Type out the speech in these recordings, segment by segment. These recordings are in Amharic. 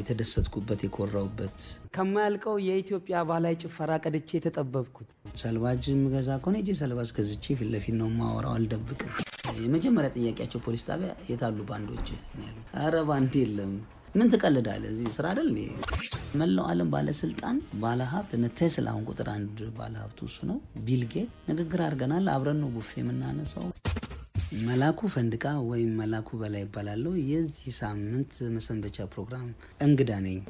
የተደሰትኩበት የኮራውበት ከማያልቀው የኢትዮጵያ ባህላዊ ጭፈራ ቀድቼ የተጠበብኩት ሰልባጅ ምገዛ ከሆነ ሄጄ ሰልባጅ ገዝቼ ፊት ለፊት ነው ማወራው፣ አልደብቅም። የመጀመሪያ ጥያቄያቸው ፖሊስ ጣቢያ የታሉ ባንዶች? አረ ባንድ የለም። ምን ትቀልዳለህ? እዚህ ስራ አይደል? መላው ዓለም ባለስልጣን ባለሀብት እነ ቴስላ አሁን ቁጥር አንድ ባለሀብቱ እሱ ነው። ቢልጌት ንግግር አድርገናል። አብረን ነው ቡፌ የምናነሳው። መላኩ ፈንድቃ ወይም መላኩ በላይ ይባላለሁ። የዚህ ሳምንት መሰንበቻ ፕሮግራም እንግዳ ነኝ።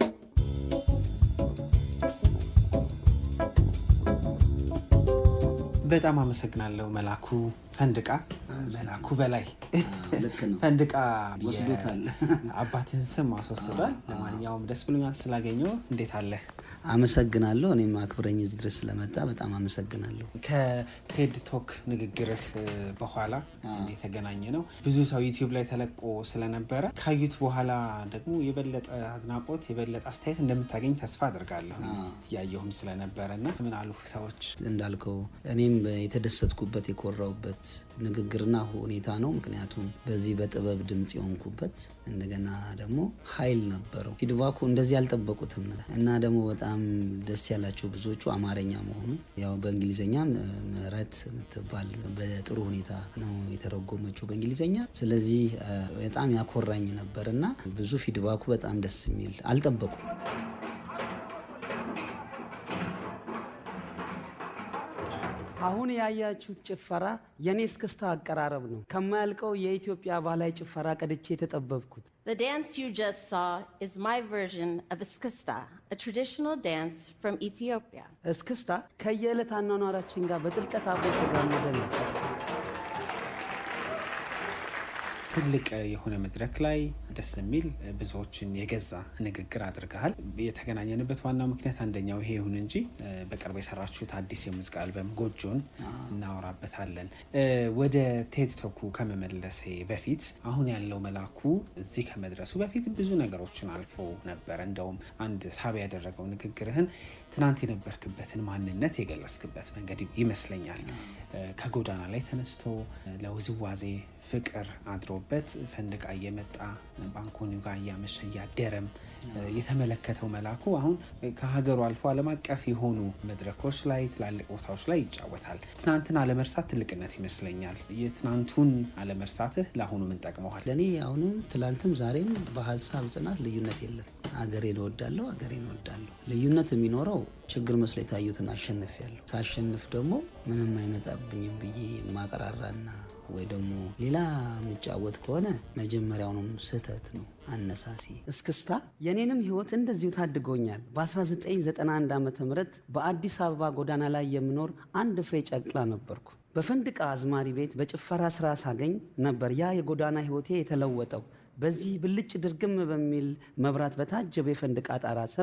በጣም አመሰግናለሁ መላኩ ፈንድቃ። መላኩ በላይ ልክ ነው። ፈንድቃ ወስዶታል። አባትህን ስም አስወስዷል። ለማንኛውም ደስ ብሎኛል ስላገኘው። እንዴት አለህ? አመሰግናለሁ። እኔም አክብረኝ እዚህ ድረስ ስለመጣ በጣም አመሰግናለሁ። ከቴድ ቶክ ንግግርህ በኋላ የተገናኘ ነው። ብዙ ሰው ዩቲዩብ ላይ ተለቆ ስለነበረ ካዩት በኋላ ደግሞ የበለጠ አድናቆት፣ የበለጠ አስተያየት እንደምታገኝ ተስፋ አድርጋለሁ። እያየሁም ስለነበረ እና ምን አሉ ሰዎች? እንዳልከው እኔም የተደሰትኩበት የኮራውበት ንግግርና ሁኔታ ነው። ምክንያቱም በዚህ በጥበብ ድምፅ የሆንኩበት እንደገና ደግሞ ኃይል ነበረው። ፊድባኩ እንደዚህ አልጠበቁትም እና ደግሞ በጣም ደስ ያላቸው ብዙዎቹ አማርኛ መሆኑ ያው በእንግሊዝኛ ምህረት የምትባል በጥሩ ሁኔታ ነው የተረጎመችው በእንግሊዝኛ። ስለዚህ በጣም ያኮራኝ ነበር እና ብዙ ፊድባኩ በጣም ደስ የሚል አልጠበቁም። አሁን ያያችሁት ጭፈራ የኔ እስክስታ አቀራረብ ነው። ከማያልቀው የኢትዮጵያ ባህላዊ ጭፈራ ቀድቼ የተጠበብኩት። The dance you just saw is my version of Eskista, a traditional dance from Ethiopia. እስክስታ ከየዕለት አኗኗራችን ጋር በጥልቀት አብሮ የተጋመደ ነው። ትልቅ የሆነ መድረክ ላይ ደስ የሚል ብዙዎችን የገዛ ንግግር አድርገሃል። የተገናኘንበት ዋናው ምክንያት አንደኛው ይሄ ይሁን እንጂ በቅርብ የሰራችሁት አዲስ የሙዚቃ አልበም ጎጆን እናወራበታለን። ወደ ቴድ ቶኩ ከመመለሴ በፊት አሁን ያለው መላኩ እዚህ ከመድረሱ በፊት ብዙ ነገሮችን አልፎ ነበር። እንደውም አንድ ሳቢ ያደረገው ንግግርህን ትናንት የነበርክበትን ማንነት የገለጽክበት መንገድ ይመስለኛል። ከጎዳና ላይ ተነስቶ ለውዝዋዜ ፍቅር አድሮበት ፈንድቃ እየመጣ ባንኮኒው ጋር እያመሸ እያደረም የተመለከተው መላኩ አሁን ከሀገሩ አልፎ ዓለም አቀፍ የሆኑ መድረኮች ላይ ትላልቅ ቦታዎች ላይ ይጫወታል። ትናንትን አለመርሳት ትልቅነት ይመስለኛል። የትናንቱን አለመርሳትህ ለአሁኑ ምን ጠቅመዋል? ለእኔ አሁንም ትላንትም ዛሬም በሀሳብ ጽናት ልዩነት የለም። አገሬን እወዳለሁ፣ አገሬን እወዳለሁ። ልዩነት የሚኖረው ችግር መስሎ የታዩትን አሸንፊያለሁ። ሳሸንፍ ደግሞ ምንም አይመጣብኝም ብዬ ማቀራራና ወይ ደግሞ ሌላ የምጫወት ከሆነ መጀመሪያውንም ስህተት ነው አነሳሲ። እስክስታ የኔንም ህይወት እንደዚሁ ታድጎኛል። በ1991 ዓ ም በአዲስ አበባ ጎዳና ላይ የምኖር አንድ ፍሬ ጨቅላ ነበርኩ። በፈንድቃ አዝማሪ ቤት በጭፈራ ስራ ሳገኝ ነበር ያ የጎዳና ህይወቴ የተለወጠው። በዚህ ብልጭ ድርግም በሚል መብራት በታጀበ የፈንድቃ ጣራ ስር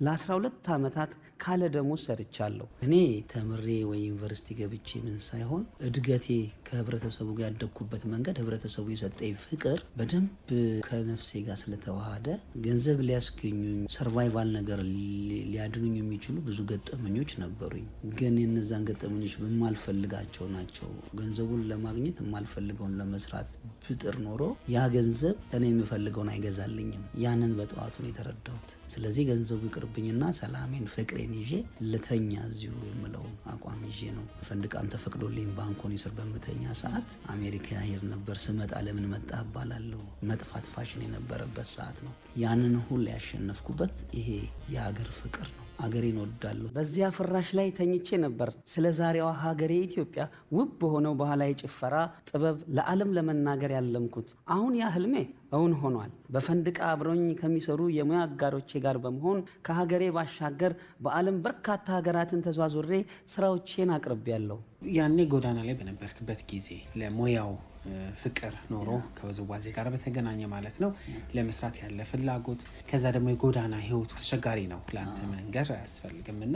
ለ12 ዓመታት ካለ ደሞዝ ሰርቻለሁ። እኔ ተምሬ ወይ ዩኒቨርሲቲ ገብቼ ምን ሳይሆን እድገቴ ከህብረተሰቡ ጋር ያደግኩበት መንገድ ህብረተሰቡ የሰጠኝ ፍቅር በደንብ ከነፍሴ ጋር ስለተዋሃደ ገንዘብ ሊያስገኙኝ ሰርቫይቫል ነገር ሊያድኑኝ የሚችሉ ብዙ ገጠመኞች ነበሩኝ። ግን የነዛን ገጠመኞች የማልፈልጋቸው ናቸው። ገንዘቡን ለማግኘት የማልፈልገውን ለመስራት ብጥር ኖሮ ያ ገንዘብ እኔ የምፈልገውን አይገዛልኝም። ያንን በጠዋቱ ነው የተረዳሁት። ስለዚህ ገንዘቡ ይቅርብኝና ሰላሜን፣ ፍቅሬን ይዤ ልተኛ እዚሁ የምለው አቋም ይዤ ነው። ፈንድቃም ተፈቅዶልኝ ባንኮኒ ስር በምተኛ ሰዓት አሜሪካ ሄድ ነበር። ስመጣ ለምን መጣ እባላለሁ። መጥፋት ፋሽን የነበረበት ሰዓት ነው። ያንን ሁሉ ያሸነፍኩበት ይሄ የሀገር ፍቅር ነው። ሀገሬን እወዳለሁ። በዚያ ፍራሽ ላይ ተኝቼ ነበር ስለ ዛሬዋ ሀገሬ ኢትዮጵያ ውብ በሆነው ባህላዊ ጭፈራ ጥበብ ለዓለም ለመናገር ያለምኩት። አሁን ያ ህልሜ እውን ሆኗል። በፈንድቃ አብረኝ ከሚሰሩ የሙያ አጋሮቼ ጋር በመሆን ከሀገሬ ባሻገር በዓለም በርካታ ሀገራትን ተዟዙሬ ስራዎቼን አቅርቤያለሁ። ያኔ ጎዳና ላይ በነበርክበት ጊዜ ለሙያው ፍቅር ኖሮ ከውዝዋዜ ጋር በተገናኘ ማለት ነው ለመስራት ያለ ፍላጎት፣ ከዛ ደግሞ የጎዳና ህይወቱ አስቸጋሪ ነው ለአንተ መንገር አያስፈልግም እና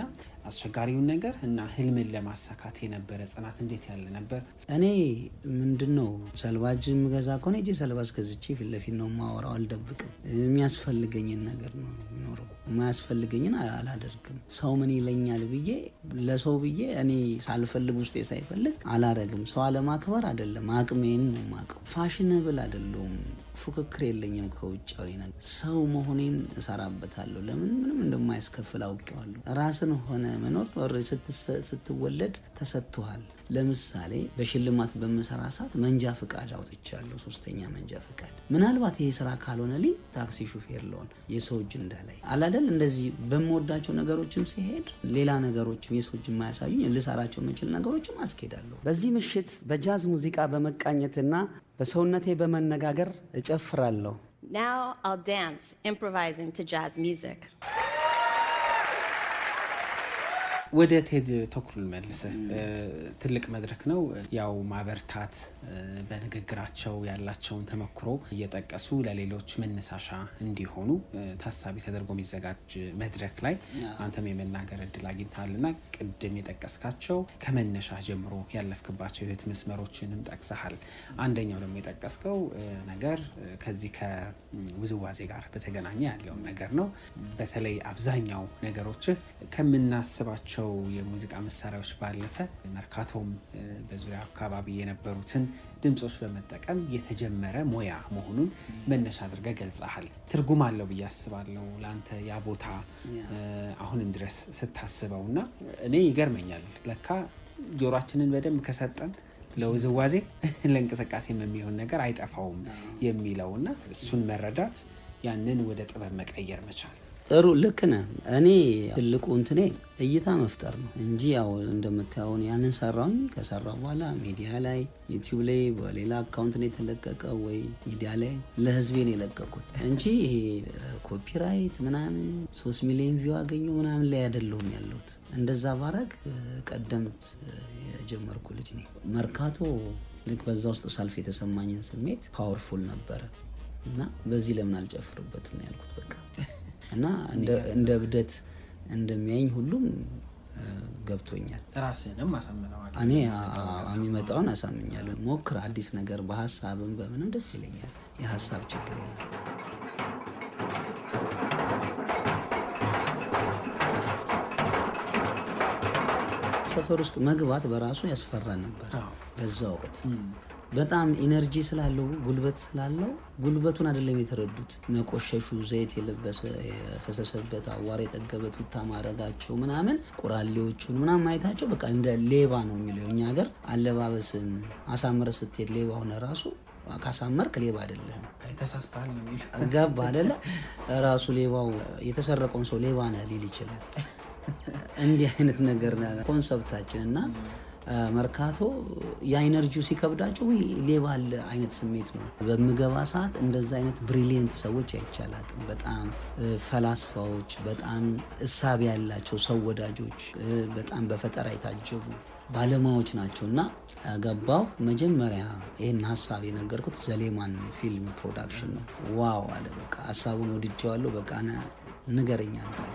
አስቸጋሪውን ነገር እና ህልምን ለማሳካት የነበረ ጽናት እንዴት ያለ ነበር? እኔ ምንድን ነው ሰልባጅ የምገዛ ከሆነ እጄ ሰልባጅ ገዝቼ ፊት ለፊት ነው የማወራው፣ አልደብቅም። የሚያስፈልገኝን ነገር ነው የሚኖረው፣ የማያስፈልገኝን አላደርግም። ሰው ምን ይለኛል ብዬ ለሰው ብዬ እኔ ሳልፈልግ ውስጤ ሳይፈልግ አላረግም። ሰው አለማክበር አይደለም፣ አቅሜን ነው የማውቀው። ፋሽነብል አይደለሁም፣ ፉክክር የለኝም ከውጫዊ ነገር። ሰው መሆኔን እሰራበታለሁ። ለምን ምንም እንደማያስከፍል አውቄዋለሁ። ራስን ሆነ መኖር ስትወለድ ተሰጥቶሃል። ለምሳሌ በሽልማት በምሰራ ሰዓት መንጃ ፍቃድ አውጥቻለሁ፣ ሶስተኛ መንጃ ፍቃድ። ምናልባት ይሄ ስራ ካልሆነልኝ ታክሲ ሹፌር ለሆን የሰው እጅ እንዳላይ አላደል እንደዚህ በምወዳቸው ነገሮችም ሲሄድ ሌላ ነገሮችም የሰው እጅ የማያሳዩኝ ልሰራቸው የምችል ነገሮችም አስኬዳለሁ። በዚህ ምሽት በጃዝ ሙዚቃ በመቃኘትና በሰውነቴ በመነጋገር እጨፍራለሁ። Now I'll dance, improvising to jazz music. ወደ ቴድ ተኩል መልስህ ትልቅ መድረክ ነው። ያው ማበርታት በንግግራቸው ያላቸውን ተመክሮ እየጠቀሱ ለሌሎች መነሳሻ እንዲሆኑ ታሳቢ ተደርጎ የሚዘጋጅ መድረክ ላይ አንተም የመናገር እድል አግኝተሃል እና ቅድም የጠቀስካቸው ከመነሻ ጀምሮ ያለፍክባቸው የህይወት መስመሮችንም ጠቅሰሃል። አንደኛው ደግሞ የጠቀስከው ነገር ከዚህ ከውዝዋዜ ጋር በተገናኘ ያለውን ነገር ነው። በተለይ አብዛኛው ነገሮችህ ከምናስባቸው የሙዚቃ መሳሪያዎች ባለፈ መርካቶም በዙሪያ አካባቢ የነበሩትን ድምፆች በመጠቀም የተጀመረ ሙያ መሆኑን መነሻ አድርገህ ገልጸሃል። ትርጉም አለው ብዬ አስባለሁ ለአንተ ያ ቦታ አሁንም ድረስ ስታስበው እና እኔ ይገርመኛል ለካ ጆሯችንን በደንብ ከሰጠን ለውዝዋዜ ለእንቅስቃሴ የሚሆን ነገር አይጠፋውም የሚለው እና እሱን መረዳት ያንን ወደ ጥበብ መቀየር መቻል ጥሩ ልክ ነህ። እኔ ትልቁ እንትኔ እይታ መፍጠር ነው እንጂ ያው እንደምታየውን ያንን ሰራውኝ ከሰራው በኋላ ሚዲያ ላይ ዩቲዩብ ላይ በሌላ አካውንት ነው የተለቀቀው ወይ ሚዲያ ላይ ለህዝቤ ነው የለቀቁት እንጂ ይሄ ኮፒራይት ምናምን ሶስት ሚሊዮን ቪው አገኙ ምናምን ላይ አይደለሁም ያለሁት። እንደዛ ባረግ ቀደምት የጀመርኩ ልጅ ነኝ። መርካቶ ልክ በዛ ውስጥ ሳልፍ የተሰማኝን ስሜት ፓወርፉል ነበረ እና በዚህ ለምን አልጨፍርበትም ነው ያልኩት በቃ እና እንደ እብደት እንደሚያኝ ሁሉም ገብቶኛል። ራስህንም አሳምነዋል። እኔ የሚመጣውን አሳምኛለሁ። ሞክር አዲስ ነገር በሀሳብም በምንም ደስ ይለኛል። የሀሳብ ችግር የለም። ሰፈር ውስጥ መግባት በራሱ ያስፈራ ነበር በዛ ወቅት በጣም ኢነርጂ ስላለው ጉልበት ስላለው ጉልበቱን አይደለም የተረዱት። መቆሸሹ፣ ዘይት የለበሰ የፈሰሰበት፣ አዋራ የጠገበ ቱታ ማድረጋቸው ምናምን ቁራሌዎቹን ምናምን ማየታቸው በቃ እንደ ሌባ ነው የሚለው እኛ ሀገር አለባበስን አሳምረ ስትሄድ ሌባ ሆነ ራሱ ካሳመርክ ሌባ አይደለም። ተሳስተሃል ነው የሚል ገባ አይደለ? ራሱ ሌባው የተሰረቀውን ሰው ሌባ ነህ ሊል ይችላል። እንዲህ አይነት ነገር ኮንሰፕታችን እና መርካቶ የኢነርጂው ሲከብዳቸው ሌባ አለ አይነት ስሜት ነው። በምገባ ሰዓት እንደዛ አይነት ብሪሊየንት ሰዎች አይቻላቅም። በጣም ፈላስፋዎች፣ በጣም እሳቢ ያላቸው ሰው ወዳጆች፣ በጣም በፈጠራ የታጀቡ ባለሙያዎች ናቸው እና ገባሁ። መጀመሪያ ይህን ሀሳብ የነገርኩት ዘሌማን ፊልም ፕሮዳክሽን ነው። ዋው አለ በቃ ሀሳቡን ወድጀዋለሁ። በቃ ንገረኛ እንዳለ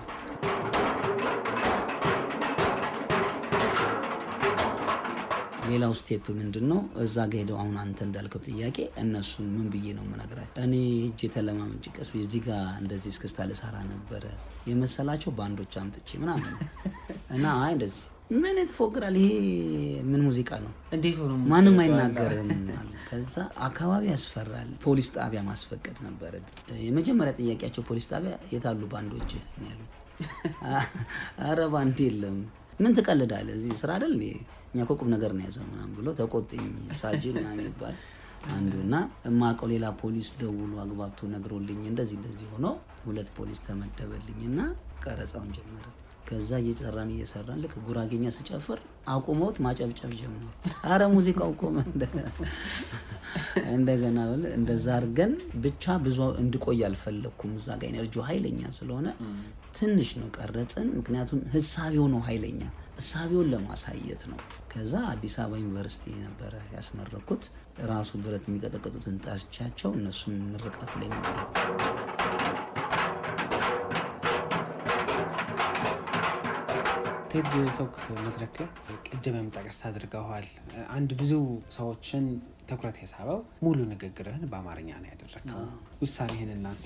ሌላው ስቴፕ ምንድን ነው? እዛ ጋ ሄደው አሁን አንተ እንዳልከው ጥያቄ እነሱን ምን ብዬ ነው የምነግራቸው? እኔ እጅ የተለማመጭ ቀስ እዚህ ጋ እንደዚህ እስክስታ ልሰራ ነበረ የመሰላቸው ባንዶች አምጥቼ ምናምን እና አይ እንደዚህ ምን ትፎግራል? ይሄ ምን ሙዚቃ ነው? እንዴት ሆኖ ማንም አይናገርም። ከዛ አካባቢ ያስፈራል። ፖሊስ ጣቢያ ማስፈቀድ ነበረ። የመጀመሪያ ጥያቄያቸው ፖሊስ ጣቢያ የታሉ ባንዶች ያሉ፣ አረ ባንድ የለም። ምን ትቀልዳለህ? እዚህ ስራ አይደል እንዴ? እኛ እኮ ቁም ነገር ነው ያዘው ምናምን ብሎ ተቆጥኝ። ሳጅን ምናምን ይባል አንዱ እና እማውቀው ሌላ ፖሊስ ደውሎ አግባብቶ ነግሮልኝ እንደዚህ እንደዚህ ሆኖ ሁለት ፖሊስ ተመደበልኝ እና ቀረጻውን ጀመረ። ከዛ እየጨራን እየሰራን ልክ ጉራጌኛ ስጨፍር አቁመውት ማጨብጨብ ጀመሩ። አረ ሙዚቃው ቆመ። እንደገና እንደገና እንደዛ አድርገን ብቻ ብዙ እንድቆይ አልፈለግኩም። እዛ ጋ ኤነርጂው ኃይለኛ ስለሆነ ትንሽ ነው ቀረጽን። ምክንያቱም ህሳቤው ነው ኃይለኛ፣ እሳቤውን ለማሳየት ነው። ከዛ አዲስ አበባ ዩኒቨርሲቲ ነበረ ያስመረኩት። ራሱ ብረት የሚቀጠቅጡትን ጠርቻቸው እነሱም ምርቃት ላይ ነበር። ቴድ ቶክ መድረክ ላይ ቅድምም ጠቀስ አድርገዋል። አንድ ብዙ ሰዎችን ትኩረት የሳበው ሙሉ ንግግርህን በአማርኛ ነው ያደረግከው። ውሳኔህን እናንሳ።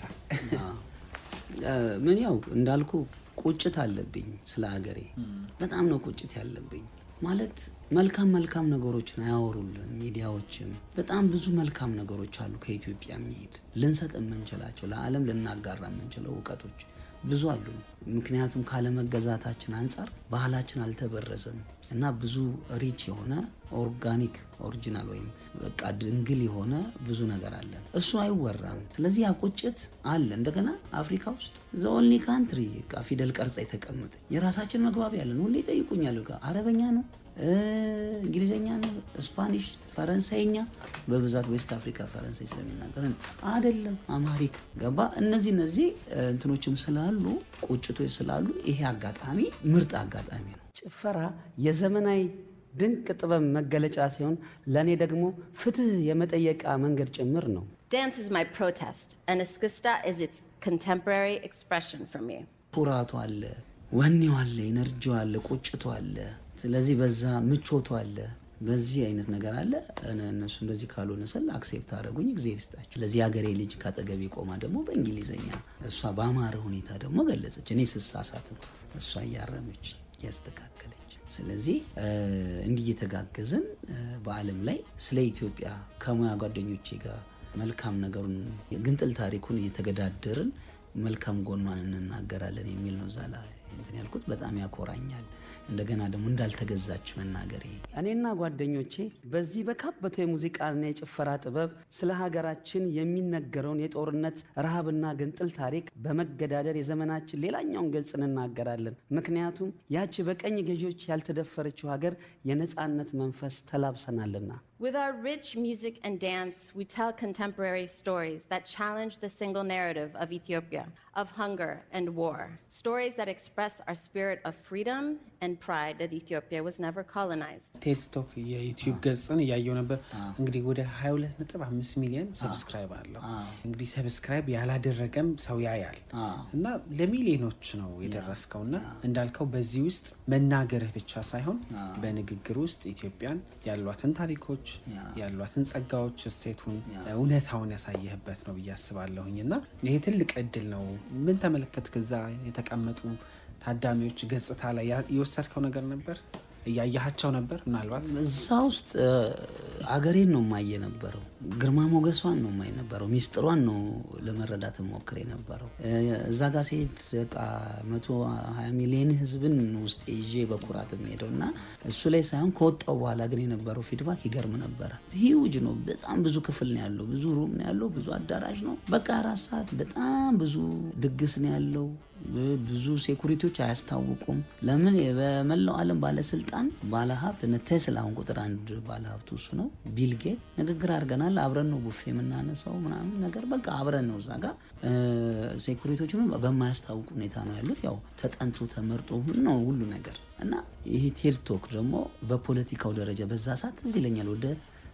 ምን ያው እንዳልኩ ቁጭት አለብኝ ስለ ሀገሬ በጣም ነው ቁጭት ያለብኝ። ማለት መልካም መልካም ነገሮችን አያወሩልን ሚዲያዎችም። በጣም ብዙ መልካም ነገሮች አሉ ከኢትዮጵያ የሚሄድ ልንሰጥ የምንችላቸው ለዓለም ልናጋራ የምንችለው እውቀቶች ብዙ አሉ። ምክንያቱም ካለመገዛታችን አንጻር ባህላችን አልተበረዘም እና ብዙ ሪች የሆነ ኦርጋኒክ ኦሪጂናል ወይም በቃ ድንግል የሆነ ብዙ ነገር አለን። እሱ አይወራም። ስለዚህ ያ ቁጭት አለ። እንደገና አፍሪካ ውስጥ ዘኦንሊ ካንትሪ ፊደል ቀርጻ የተቀመጠ የራሳችን መግባቢያ ያለን። ሁሌ ይጠይቁኛል። አረበኛ ነው እንግሊዝኛ ነው፣ ስፓኒሽ፣ ፈረንሳይኛ በብዛት ዌስት አፍሪካ ፈረንሳይ ስለሚናገር አይደለም፣ አማሪክ ገባ። እነዚህ እነዚህ እንትኖችም ስላሉ ቁጭቶች ስላሉ ይሄ አጋጣሚ ምርጥ አጋጣሚ ነው። ጭፈራ የዘመናዊ ድንቅ ጥበብ መገለጫ ሲሆን ለእኔ ደግሞ ፍትህ የመጠየቃ መንገድ ጭምር ነው። Dance is my protest, and Eskista is its contemporary expression for me. ኩራቱ አለ፣ ወኔው አለ፣ ኤነርጂው አለ፣ ቁጭቱ አለ። ስለዚህ በዛ ምቾቱ አለ። በዚህ አይነት ነገር አለ። እነሱ እንደዚህ ካልሆነ ስል አክሴፕት አደረጉኝ። እግዜር ይስጣቸው። ስለዚህ የሀገሬ ልጅ ካጠገቤ ቆማ ደግሞ በእንግሊዝኛ እሷ በአማረ ሁኔታ ደግሞ ገለጸች። እኔ ስሳሳትም እሷ እያረመች እያስተካከለች። ስለዚህ እንዲህ እየተጋገዝን በዓለም ላይ ስለ ኢትዮጵያ ከሙያ ጓደኞቼ ጋር መልካም ነገሩን ግንጥል ታሪኩን እየተገዳደርን መልካም ጎኗን እንናገራለን የሚል ነው። እዛ ላይ እንትን ያልኩት በጣም ያኮራኛል። እንደገና ደግሞ እንዳልተገዛች መናገሬ እኔና ጓደኞቼ በዚህ በካበተ የሙዚቃና የጭፈራ ጥበብ ስለ ሀገራችን የሚነገረውን የጦርነት ረሃብና ግንጥል ታሪክ በመገዳደር የዘመናችን ሌላኛውን ገጽ እንናገራለን። ምክንያቱም ያቺ በቀኝ ገዢዎች ያልተደፈረችው ሀገር የነፃነት መንፈስ ተላብሰናልና። With our rich music and dance, we tell contemporary stories that challenge the single narrative of Ethiopia, of hunger and war. Stories that express our spirit of freedom and pride that Ethiopia was never colonized. ቴድ ቶክ የዩቲዩብ ገጽን እያየው ነበር። እንግዲህ ወደ 22.5 ሚሊዮን ሰብስክራይብ አለው። እንግዲህ ሰብስክራይብ ያላደረገም ሰው ያያል እና ለሚሊዮኖች ነው የደረስከው እና እንዳልከው በዚህ ውስጥ መናገርህ ብቻ ሳይሆን በንግግር ውስጥ ኢትዮጵያን ያሏትን ታሪኮች ያሏትን ጸጋዎች፣ እሴቱን፣ እውነታውን ያሳየህበት ነው ብዬ አስባለሁኝ እና ይሄ ትልቅ እድል ነው። ምን ተመለከትክ? እዛ የተቀመጡ ታዳሚዎች ገጽታ ላይ የወሰድከው ነገር ነበር? እያያሃቸው ነበር? ምናልባት እዛ ውስጥ አገሬን ነው ማየ ነበረው። ግርማ ሞገሷን ነው ማየ ነበረው። ሚስጥሯን ነው ለመረዳት ሞክር የነበረው። እዛ ጋር ሲሄድ በቃ መቶ ሀያ ሚሊዮን ህዝብን ውስጥ ይዤ በኩራት የሚሄደው እና እሱ ላይ ሳይሆን ከወጣው በኋላ ግን የነበረው ፊድባክ ይገርም ነበረ። ሂውጅ ነው። በጣም ብዙ ክፍል ነው ያለው፣ ብዙ ሩም ነው ያለው፣ ብዙ አዳራሽ ነው። በቃ አራት ሰዓት በጣም ብዙ ድግስ ነው ያለው። ብዙ ሴኩሪቲዎች አያስታውቁም። ለምን በመላው ዓለም ባለስልጣን ባለሀብት እነ ቴስላ አሁን ቁጥር አንድ ባለሀብቱ እሱ ነው። ቢልጌት ንግግር አድርገናል። አብረን ነው ቡፌ የምናነሳው ምናምን ነገር በቃ አብረን ነው እዛ ጋር ሴኩሪቲዎቹ በማያስታውቅ ሁኔታ ነው ያሉት። ያው ተጠንቶ ተመርጦ ነው ሁሉ ነገር እና ይህ ቴድ ቶክ ደግሞ በፖለቲካው ደረጃ በዛ ሰዓት እዚህ ይለኛል ወደ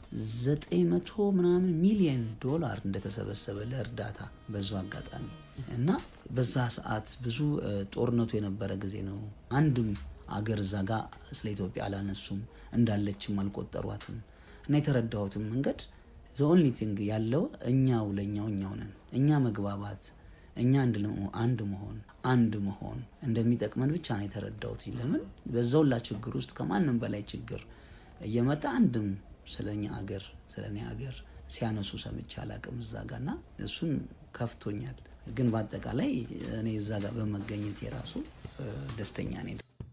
ዘጠኝ መቶ ምናምን ሚሊዮን ዶላር እንደተሰበሰበ ለእርዳታ በዙ አጋጣሚ እና በዛ ሰዓት ብዙ ጦርነቱ የነበረ ጊዜ ነው። አንድም አገር እዛ ጋ ስለ ኢትዮጵያ አላነሱም፣ እንዳለችም አልቆጠሯትም። እና የተረዳሁትም መንገድ ዘኦንሊ ቲንግ ያለው እኛው ለእኛው እኛው ነን። እኛ መግባባት፣ እኛ አንድ መሆን አንድ መሆን እንደሚጠቅመን ብቻ ነው የተረዳሁት። ለምን በዛውላ ችግር ውስጥ ከማንም በላይ ችግር እየመጣ አንድም ስለኛ አገር ስለ እኔ አገር ሲያነሱ ሰምቼ አላቅም እዛ ጋ እና እሱን ከፍቶኛል። ግን በአጠቃላይ እኔ እዛ ጋር በመገኘት የራሱ ደስተኛ ነኝ።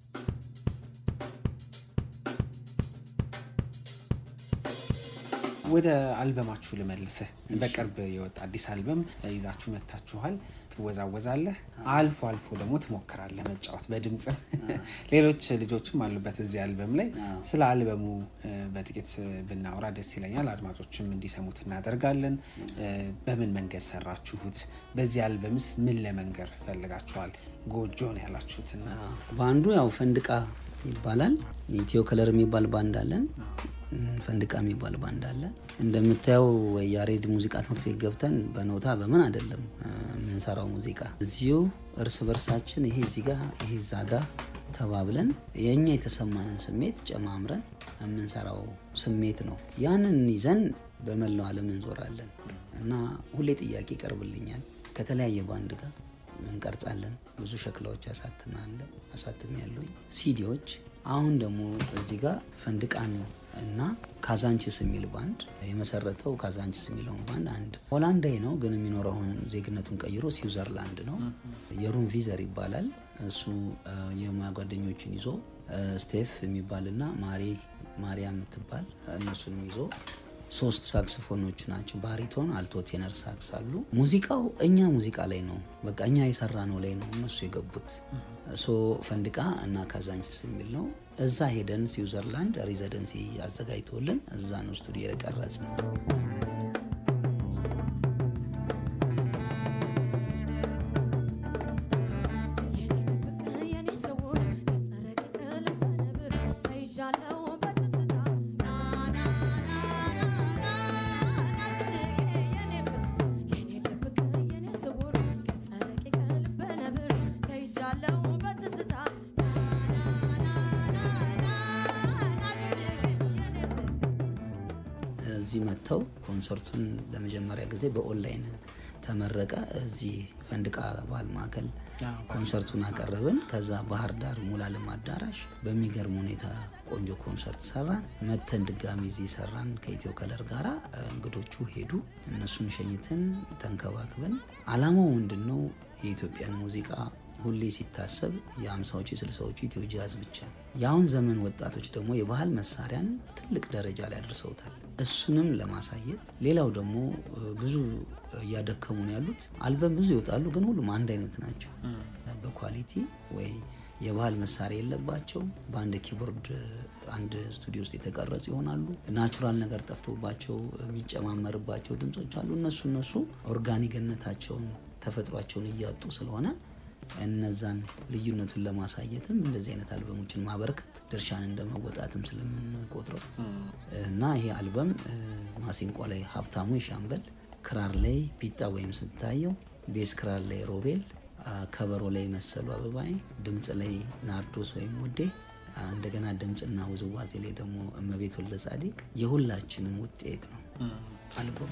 ወደ አልበማችሁ ልመልስህ። በቅርብ የወጣ አዲስ አልበም ይዛችሁ መታችኋል። ትወዛወዛለህ፣ አልፎ አልፎ ደግሞ ትሞክራለህ መጫወት በድምፅም። ሌሎች ልጆችም አሉበት እዚህ አልበም ላይ። ስለ አልበሙ በጥቂት ብናወራ ደስ ይለኛል። አድማጮችም እንዲሰሙት እናደርጋለን። በምን መንገድ ሰራችሁት? በዚህ አልበምስ ምን ለመንገር ፈልጋችኋል? ጎጆ ነው ያላችሁትና በአንዱ ያው ፈንድቃ ይባላል። ኢትዮ ከለር የሚባል ባንድ አለን። ፈንድቃ የሚባል ባንድ አለ። እንደምታየው ያሬድ ሙዚቃ ትምህርት ቤት ገብተን በኖታ በምን አይደለም የምንሰራው ሙዚቃ እዚሁ እርስ በርሳችን ይሄ እዚህ ጋ ይሄ እዛ ጋ ተባብለን የእኛ የተሰማንን ስሜት ጨማምረን የምንሰራው ስሜት ነው። ያንን ይዘን በመላው ዓለም እንዞራለን እና ሁሌ ጥያቄ ይቀርብልኛል። ከተለያየ ባንድ ጋር እንቀርጻለን። ብዙ ሸክላዎች አሳትማለሁ አሳትም ያለኝ ሲዲዎች። አሁን ደግሞ እዚህ ጋር ፈንድቃን እና ካዛንችስ የሚል ባንድ የመሰረተው ካዛንችስ የሚለውን ባንድ አንድ ሆላንዳዊ ነው፣ ግን የሚኖረውን ዜግነቱን ቀይሮ ስዊዘርላንድ ነው። የሩን ቪዘር ይባላል። እሱ የሙያ ጓደኞችን ይዞ ስቴፍ የሚባልና ማሪ ማሪያ የምትባል እነሱንም ይዞ ሶስት ሳክስፎኖች ናቸው። ባሪቶን፣ አልቶ፣ ቴነር ሳክስ አሉ። ሙዚቃው እኛ ሙዚቃ ላይ ነው፣ በቃ እኛ የሰራ ነው ላይ ነው እነሱ የገቡት። ሶ ፈንድቃ እና ካዛንችስ የሚል ነው። እዛ ሄደን ስዊዘርላንድ ሬዚደንሲ አዘጋጅቶልን እዛ ነው ስቱዲዮ የቀረጽ ነው። እዚህ መጥተው ኮንሰርቱን ለመጀመሪያ ጊዜ በኦንላይን ተመረቀ። እዚህ ፈንድቃ ባህል ማዕከል ኮንሰርቱን አቀረብን። ከዛ ባህር ዳር ሙላለም አዳራሽ በሚገርም ሁኔታ ቆንጆ ኮንሰርት ሰራን። መተን ድጋሚ እዚህ ሰራን ከኢትዮ ከለር ጋራ። እንግዶቹ ሄዱ፣ እነሱን ሸኝተን ተንከባክበን። አላማው ምንድን ነው? የኢትዮጵያን ሙዚቃ ሁሌ ሲታሰብ የአምሳዎቹ የስልሳዎቹ ኢትዮ ጃዝ ብቻ ነው። የአሁን ዘመን ወጣቶች ደግሞ የባህል መሳሪያን ትልቅ ደረጃ ላይ አድርሰውታል። እሱንም ለማሳየት ሌላው ደግሞ ብዙ እያደከሙ ነው ያሉት። አልበም ብዙ ይወጣሉ፣ ግን ሁሉም አንድ አይነት ናቸው በኳሊቲ ወይ የባህል መሳሪያ የለባቸው። በአንድ ኪቦርድ አንድ ስቱዲዮ ውስጥ የተቀረጹ ይሆናሉ። ናቹራል ነገር ጠፍቶባቸው የሚጨማመርባቸው ድምጾች አሉ። እነሱ እነሱ ኦርጋኒክነታቸውን ተፈጥሯቸውን እያጡ ስለሆነ እነዛን ልዩነቱን ለማሳየትም እንደዚህ አይነት አልበሞችን ማበረከት ድርሻን እንደመወጣትም ስለምንቆጥረው እና ይሄ አልበም ማሲንቆ ላይ ሀብታሙ የሻምበል፣ ክራር ላይ ቢጣ ወይም ስታየው፣ ቤስ ክራር ላይ ሮቤል፣ ከበሮ ላይ መሰሉ አበባዬ፣ ድምፅ ላይ ናርዶስ ወይም ውዴ፣ እንደገና ድምፅና ውዝዋዜ ላይ ደግሞ እመቤት ወልደ ጻዲቅ የሁላችንም ውጤት ነው አልበሙ።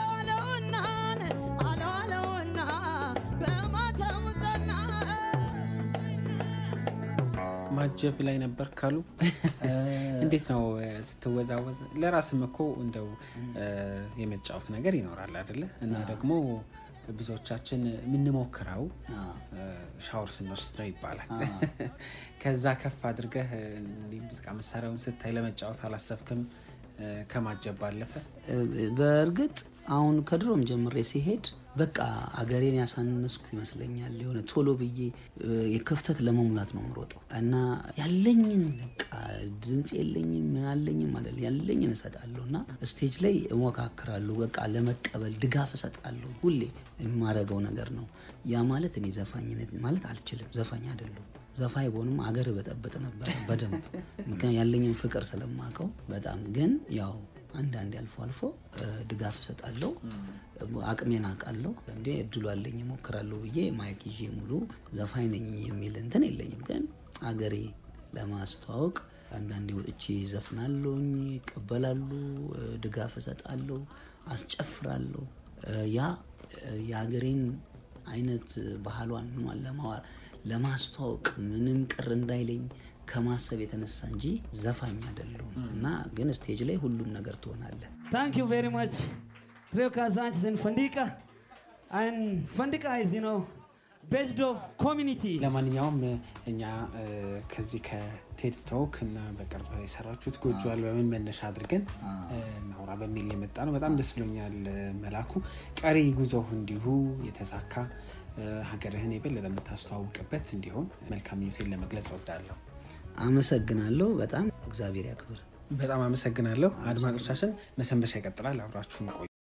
ማጀብ ላይ ነበር ካሉ እንዴት ነው ስትወዛወዝ? ለራስም እኮ እንደው የመጫወት ነገር ይኖራል አይደለ? እና ደግሞ ብዙዎቻችን የምንሞክረው ሻወር ስንወስድ ነው ይባላል። ከዛ ከፍ አድርገህ ሙዚቃ መሳሪያውን ስታይ ለመጫወት አላሰብክም? ከማጀብ ባለፈ በእርግጥ አሁን ከድሮም ጀምሬ ሲሄድ በቃ አገሬን ያሳነስኩ ይመስለኛል። የሆነ ቶሎ ብዬ የክፍተት ለመሙላት ነው የምሮጠው እና ያለኝን በቃ ድምፅ የለኝም ምን አለኝም ማለት ያለኝን እሰጣለሁ እና ስቴጅ ላይ እሞካክራለሁ። በቃ ለመቀበል ድጋፍ እሰጣለሁ። ሁሌ የማደርገው ነገር ነው። ያ ማለት እኔ ዘፋኝነት ማለት አልችልም። ዘፋኝ አይደለሁም። ዘፋኝ በሆንም አገር በጠበጥ ነበር በደንብ ምክንያት ያለኝን ፍቅር ስለማውቀው በጣም ግን ያው አንዳንዴ አልፎ አልፎ ድጋፍ እሰጣለሁ። አቅሜን አውቃለሁ። እንዴ እድሉ አለኝ እሞክራለሁ ብዬ ማይክ ይዤ ሙሉ ዘፋኝ ነኝ የሚል እንትን የለኝም። ግን አገሬ ለማስተዋወቅ አንዳንዴ ወጥቼ ዘፍናለሁኝ፣ ይቀበላሉ፣ ድጋፍ እሰጣለሁ፣ አስጨፍራለሁ። ያ የሀገሬን አይነት ባህሏን ምኗን ለማዋር ለማስተዋወቅ ምንም ቅር እንዳይለኝ ከማሰብ የተነሳ እንጂ ዘፋኝ አይደለሁም። እና ግን ስቴጅ ላይ ሁሉም ነገር ትሆናለህ። Thank you very much. Trio Kazanchis and Fandika. And Fandika is, you know, based of community. ለማንኛውም እኛ ከዚህ ከቴድ ቶክ እና በቅርብ የሰራችሁት ጎጆ አልበምን መነሻ አድርገን እናውራ በሚል የመጣ ነው። በጣም ደስ ብሎኛል መላኩ። ቀሪ ጉዞህ እንዲሁ የተሳካ ሀገርህን የበለጠ የምታስተዋውቅበት እንዲሆን መልካም ምኞቴን ለመግለጽ እወዳለሁ። አመሰግናለሁ። በጣም እግዚአብሔር ያክብር። በጣም አመሰግናለሁ። አድማጮቻችን መሰንበቻ ይቀጥላል። አብራችሁን ቆዩ።